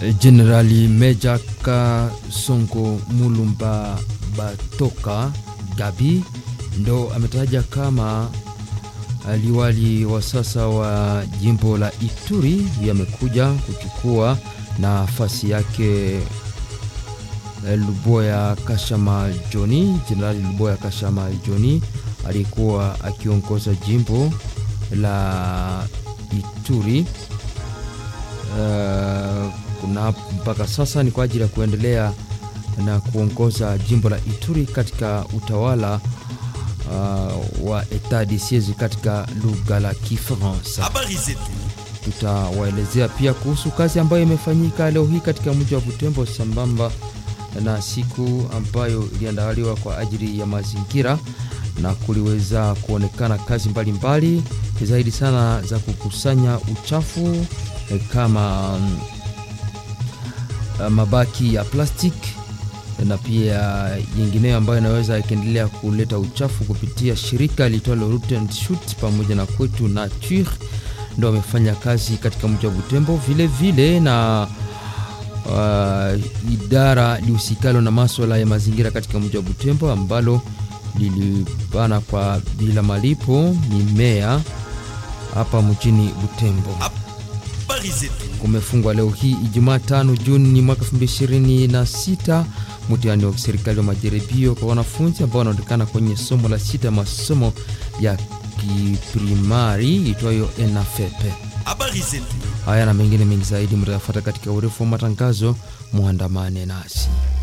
Jenerali Meja Kasongo Mulumba Batoka Gabi ndo ametaja kama liwali wa sasa wa jimbo la Ituri yamekuja kuchukua nafasi yake Luboya Kashama Joni. Jenerali Luboya Kashama Joni alikuwa akiongoza jimbo la Ituri uh, kuna mpaka sasa ni kwa ajili ya kuendelea na kuongoza jimbo la Ituri katika utawala uh, wa etat de siege katika lugha la Kifaransa. Habari zetu Tutawaelezea pia kuhusu kazi ambayo imefanyika leo hii katika mji wa Butembo sambamba na siku ambayo iliandaliwa kwa ajili ya mazingira na kuliweza kuonekana kazi mbalimbali mbali, zaidi sana za kukusanya uchafu kama um, mabaki ya plastiki na pia yingineyo ambayo inaweza ikiendelea kuleta uchafu kupitia shirika liitwalo Root and Shoot pamoja na kwetu Nature ndo wamefanya kazi katika mji wa Butembo vile vile na uh, idara lihusikalo na maswala ya mazingira katika mji wa Butembo ambalo lilibana kwa bila malipo mimea hapa mjini Butembo. habari zetu Kumefungwa leo hii Ijumaa tano Juni mwaka 2026 mtihani wa serikali wa majaribio kwa wanafunzi ambao wanaonekana kwenye somo la sita masomo ya kiprimari itwayo ENAFEP. habari zetu Haya na mengine mengi zaidi mtayafuata katika urefu wa matangazo, muandamane nasi.